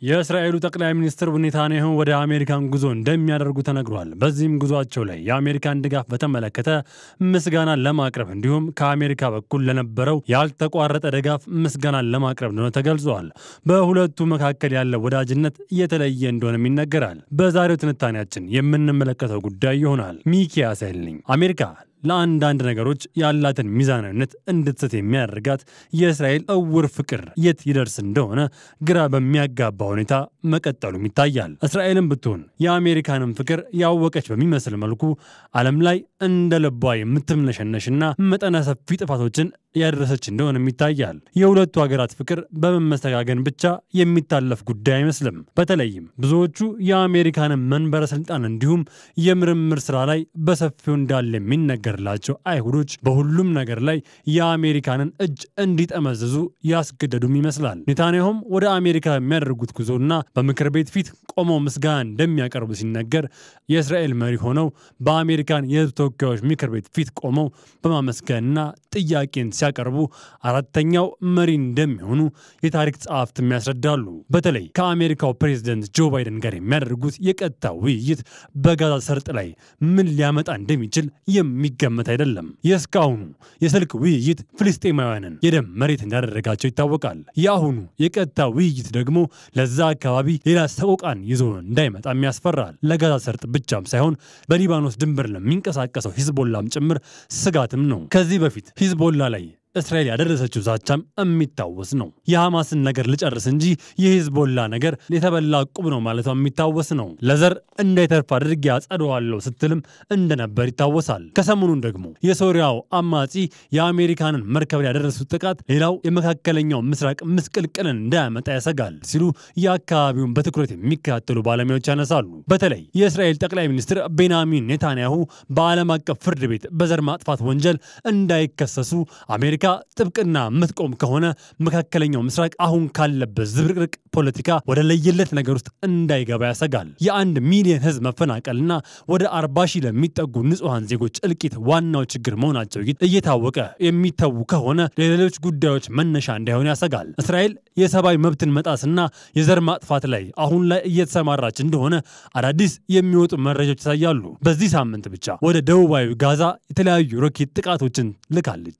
የእስራኤሉ ጠቅላይ ሚኒስትር ኔታንያሁ ወደ አሜሪካን ጉዞ እንደሚያደርጉ ተነግሯል። በዚህም ጉዟቸው ላይ የአሜሪካን ድጋፍ በተመለከተ ምስጋናን ለማቅረብ እንዲሁም ከአሜሪካ በኩል ለነበረው ያልተቋረጠ ድጋፍ ምስጋናን ለማቅረብ እንደሆነ ተገልጿል። በሁለቱ መካከል ያለው ወዳጅነት የተለየ እንደሆነም ይነገራል። በዛሬው ትንታኔያችን የምንመለከተው ጉዳይ ይሆናል። ሚኪያስ ያልኝ አሜሪካ ለአንዳንድ ነገሮች ያላትን ሚዛናዊነት እንድትስት የሚያደርጋት የእስራኤል እውር ፍቅር የት ይደርስ እንደሆነ ግራ በሚያጋባ ሁኔታ መቀጠሉም ይታያል። እስራኤልም ብትሆን የአሜሪካንን ፍቅር ያወቀች በሚመስል መልኩ ዓለም ላይ እንደ ልቧ የምትምነሸነሽና መጠነ ሰፊ ጥፋቶችን ያደረሰች እንደሆነም ይታያል። የሁለቱ ሀገራት ፍቅር በመመሰጋገን ብቻ የሚታለፍ ጉዳይ አይመስልም። በተለይም ብዙዎቹ የአሜሪካንን መንበረ ስልጣን እንዲሁም የምርምር ስራ ላይ በሰፊው እንዳለ የሚነገርላቸው አይሁዶች በሁሉም ነገር ላይ የአሜሪካንን እጅ እንዲጠመዝዙ ያስገደዱም ይመስላል። ኔታንያሁም ወደ አሜሪካ የሚያደርጉት ጉዞና በምክር ቤት ፊት ቆመው ምስጋና እንደሚያቀርቡ ሲነገር የእስራኤል መሪ ሆነው በአሜሪካን የሕዝብ ተወካዮች ምክር ቤት ፊት ቆመው በማመስገንና ጥያቄን ሲያቀርቡ አራተኛው መሪ እንደሚሆኑ የታሪክ ጸሐፍትም ያስረዳሉ። በተለይ ከአሜሪካው ፕሬዝደንት ጆ ባይደን ጋር የሚያደርጉት የቀጥታ ውይይት በጋዛ ሰርጥ ላይ ምን ሊያመጣ እንደሚችል የሚገመት አይደለም። የእስካሁኑ የስልክ ውይይት ፍልስጤማውያንን የደም መሬት እንዳደረጋቸው ይታወቃል። የአሁኑ የቀጥታ ውይይት ደግሞ ለዛ አካባቢ ሌላ ሰቆቃን ይዞ እንዳይመጣም ያስፈራል። ለጋዛ ሰርጥ ብቻም ሳይሆን በሊባኖስ ድንበር ለሚንቀሳቀሰው ሂዝቦላም ጭምር ስጋትም ነው። ከዚህ በፊት ሂዝቦላ ላይ እስራኤል ያደረሰችው ዛቻም የሚታወስ ነው። የሐማስን ነገር ልጨርስ እንጂ የሂዝቦላ ነገር የተበላ ቁብ ነው ማለቷ የሚታወስ ነው። ለዘር እንዳይተርፍ አድርጌ አጸደዋለሁ ስትልም እንደነበር ይታወሳል። ከሰሞኑን ደግሞ የሶሪያው አማጺ የአሜሪካንን መርከብ ላይ ያደረሱት ጥቃት ሌላው የመካከለኛው ምስራቅ ምስቅልቅልን እንዳያመጣ ያሰጋል ሲሉ የአካባቢውን በትኩረት የሚከታተሉ ባለሙያዎች ያነሳሉ። በተለይ የእስራኤል ጠቅላይ ሚኒስትር ቤንያሚን ኔታንያሁ በዓለም አቀፍ ፍርድ ቤት በዘር ማጥፋት ወንጀል እንዳይከሰሱ አሜሪካ ጥብቅና የምትቆም ከሆነ መካከለኛው ምስራቅ አሁን ካለበት ዝብርቅርቅ ፖለቲካ ወደ ለየለት ነገር ውስጥ እንዳይገባ ያሰጋል። የአንድ ሚሊዮን ሕዝብ መፈናቀልና ወደ አርባ ሺህ ለሚጠጉ ንጹሐን ዜጎች እልቂት ዋናው ችግር መሆናቸው እየታወቀ የሚተዉ ከሆነ ለሌሎች ጉዳዮች መነሻ እንዳይሆን ያሰጋል። እስራኤል የሰብአዊ መብትን መጣስና የዘር ማጥፋት ላይ አሁን ላይ እየተሰማራች እንደሆነ አዳዲስ የሚወጡ መረጃዎች ያሳያሉ። በዚህ ሳምንት ብቻ ወደ ደቡባዊ ጋዛ የተለያዩ ሮኬት ጥቃቶችን ልካለች።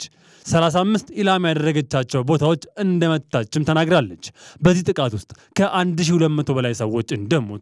35 ኢላማ ያደረገቻቸው ቦታዎች እንደመታችም ተናግራለች። በዚህ ጥቃት ውስጥ ከ1200 በላይ ሰዎች እንደሞቱ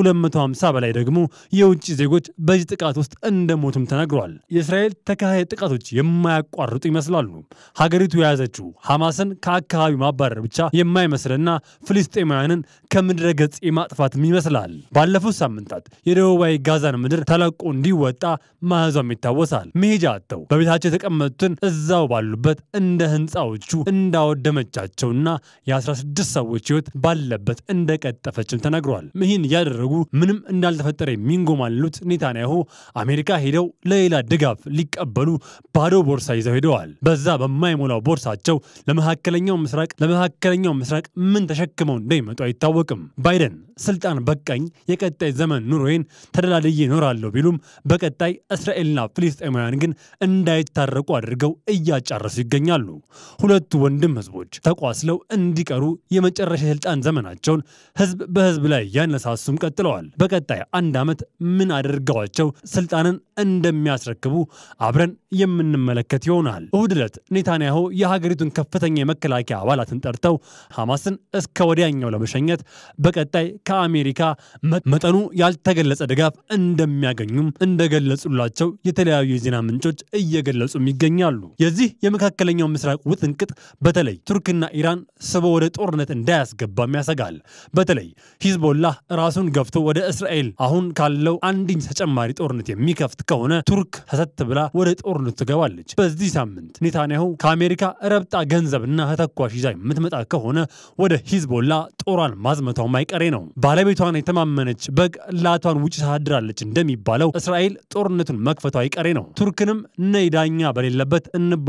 ከ250 በላይ ደግሞ የውጭ ዜጎች በዚህ ጥቃት ውስጥ እንደሞቱም ተነግሯል። የእስራኤል ተከታታይ ጥቃቶች የማያቋርጡ ይመስላሉ። ሀገሪቱ የያዘችው ሐማስን ከአካባቢው ማባረር ብቻ የማይመስልና ፍልስጤማውያንን ከምድረ ገጽ የማጥፋትም ይመስላል። ባለፉት ሳምንታት የደቡባዊ ጋዛን ምድር ተለቆ እንዲወጣ ማዘዟም ይታወሳል። መሄጃ አጥተው በቤታቸው የተቀመጡትን እዛው ባሉበት እንደ ህንፃዎቹ እንዳወደመቻቸውና የ16 ሰዎች ህይወት ባለበት እንደቀጠፈችም ተነግሯል። ይህን እያደረጉ ምንም እንዳልተፈጠረ የሚንጎማልሉት ኔታንያሁ አሜሪካ ሄደው ለሌላ ድጋፍ ሊቀበሉ ባዶ ቦርሳ ይዘው ሄደዋል። በዛ በማይሞላው ቦርሳቸው ለመካከለኛው ምስራቅ ለመካከለኛው ምስራቅ ምን ተሸክመው እንደሚመጡ አይታወቅም። ባይደን ስልጣን በቃኝ፣ የቀጣይ ዘመን ኑሮዬን ተደላድዬ እኖራለሁ ቢሉም በቀጣይ እስራኤልና ፍልስጤማውያን ግን እንዳይታረቁ አድርገው እያጫረሱ ይገኛሉ። ሁለቱ ወንድም ህዝቦች ተቋስለው እንዲቀሩ የመጨረሻ የስልጣን ዘመናቸውን ህዝብ በህዝብ ላይ እያነሳሱም ቀጥለዋል። በቀጣይ አንድ ዓመት ምን አድርገዋቸው ስልጣንን እንደሚያስረክቡ አብረን የምንመለከት ይሆናል። እሁድ ዕለት ኔታንያሁ የሀገሪቱን ከፍተኛ የመከላከያ አባላትን ጠርተው ሐማስን እስከ ወዲያኛው ለመሸኘት በቀጣይ ከአሜሪካ መጠኑ ያልተገለጸ ድጋፍ እንደሚያገኙም እንደገለጹላቸው የተለያዩ የዜና ምንጮች እየገለጹም ይገኛሉ። የዚህ የመካከለኛው ምስራቅ ውጥንቅጥ በተለይ ቱርክና ኢራን ስቦ ወደ ጦርነት እንዳያስገባም ያሰጋል። በተለይ ሂዝቦላህ ራሱን ገፍቶ ወደ እስራኤል አሁን ካለው አንድኝ ተጨማሪ ጦርነት የሚከፍት ከሆነ ቱርክ ሰተት ብላ ወደ ጦርነቱ ትገባለች። በዚህ ሳምንት ኔታንያሁ ከአሜሪካ ረብጣ ገንዘብና ተተኳሽ ይዛ የምትመጣ ከሆነ ወደ ሂዝቦላ ጦሯን ማዝመቷም አይቀሬ ነው። ባለቤቷን የተማመነች በግ ላቷን ውጭ ታድራለች እንደሚባለው እስራኤል ጦርነቱን መክፈቷ አይቀሬ ነው። ቱርክንም ነይ ዳኛ በሌለበት እንቧቀስ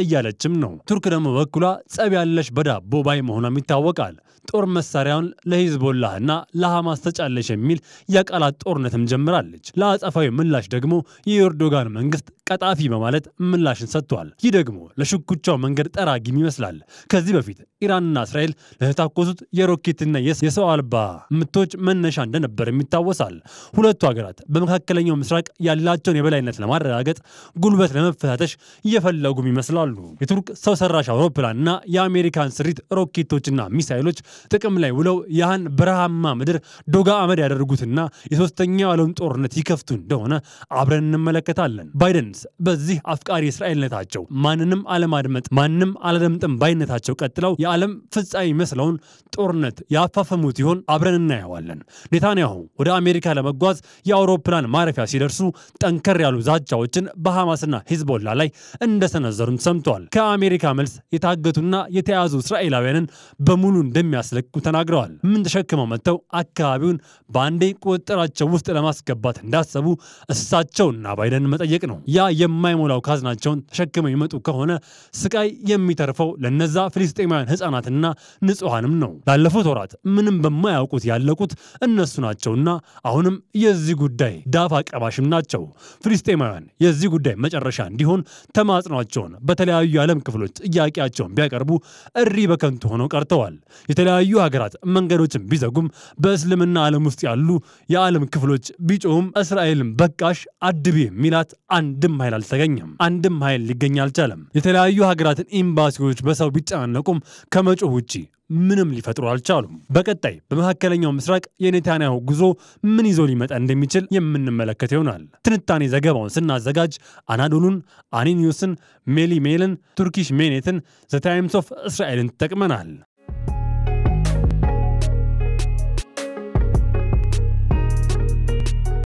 እያለችም ነው። ቱርክ ደግሞ በኩሏ ጸብ ያለሽ በዳቦ ባይ መሆኗም ይታወቃል። ጦር መሳሪያውን ለሂዝቦላህና ለሐማስ ተጫለሽ የሚል የቃላት ጦርነትም ጀምራለች። ለአጸፋዊ ምላሽ ደግሞ የኤርዶጋን መንግስት ቀጣፊ በማለት ምላሽን ሰጥቷል። ይህ ደግሞ ለሽኩቻው መንገድ ጠራጊም ይመስላል። ከዚህ በፊት ኢራንና እስራኤል ለተታኮሱት የሮኬትና የሰው አልባ ምቶች መነሻ እንደነበርም ይታወሳል። ሁለቱ ሀገራት በመካከለኛው ምስራቅ ያላቸውን የበላይነት ለማረጋገጥ ጉልበት ለመፈታተሽ እየፈለጉም ይመስላሉ። የቱርክ ሰው ሰራሽ አውሮፕላንና የአሜሪካን ስሪት ሮኬቶችና ሚሳይሎች ጥቅም ላይ ውለው ያህን በረሃማ ምድር ዶጋ አመድ ያደርጉትና የሶስተኛው ዓለም ጦርነት ይከፍቱ እንደሆነ አብረን እንመለከታለን። ባይደንስ በዚህ አፍቃሪ እስራኤልነታቸው ማንንም አለማድመጥ ማንም አላደምጥም ባይነታቸው ቀጥለው የዓለም ፍጻሜ መስለውን ጦርነት ያፋፈሙት ይሆን? አብረን እናየዋለን። ኔታንያሁ ወደ አሜሪካ ለመጓዝ የአውሮፕላን ማረፊያ ሲደርሱ ጠንከር ያሉ ዛቻዎችን በሐማስና ሂዝቦላ ላይ እንደሰነዘሩን ሰምተዋል። ከአሜሪካ መልስ የታገቱና የተያዙ እስራኤላውያንን በሙሉ እንደሚያስለቅቁ ተናግረዋል። ምን ተሸክመው መጥተው አካባቢውን በአንዴ ቁጥጥራቸው ውስጥ ለማስገባት እንዳሰቡ እሳቸውና ባይደን መጠየቅ ነው። ያ የማይሞላው ካዝናቸውን ተሸክመው ይመጡ ከሆነ ስቃይ የሚተርፈው ለነዛ ፍልስጤማውያን ሕፃናትና ንጹሐንም ነው። ላለፉት ወራት ምንም በማያውቁት ያለቁት እነሱ ናቸውና አሁንም የዚህ ጉዳይ ዳፋ ቀባሽም ናቸው። ፍልስጤማውያን የዚህ ጉዳይ መጨረሻ እንዲሆን ተማጽኗቸውን በተለያዩ የዓለም ክፍሎች ጥያቄያቸውን ቢያቀርቡ እሪ በከንቱ ሆነው ቀርተዋል። የተለያዩ ሀገራት መንገዶችን ቢዘጉም በእስልምና ዓለም ውስጥ ያሉ የዓለም ክፍሎች ቢጮሁም እስራኤልን በቃሽ አድቢ የሚላት አንድም ኃይል አልተገኘም። አንድም ኃይል ሊገኝ አልቻለም። የተለያዩ ሀገራትን ኤምባሲዎች በሰው ቢጨናነቁም ከመጮህ ውጪ ምንም ሊፈጥሩ አልቻሉም። በቀጣይ በመካከለኛው ምስራቅ የኔታንያሁ ጉዞ ምን ይዞ ሊመጣ እንደሚችል የምንመለከት ይሆናል። ትንታኔ ዘገባውን ስናዘጋጅ አናዶሉን፣ አኒኒውስን፣ ሜሊ ሜልን፣ ቱርኪሽ ሜኔትን፣ ዘ ታይምስ ኦፍ እስራኤልን ተጠቅመናል።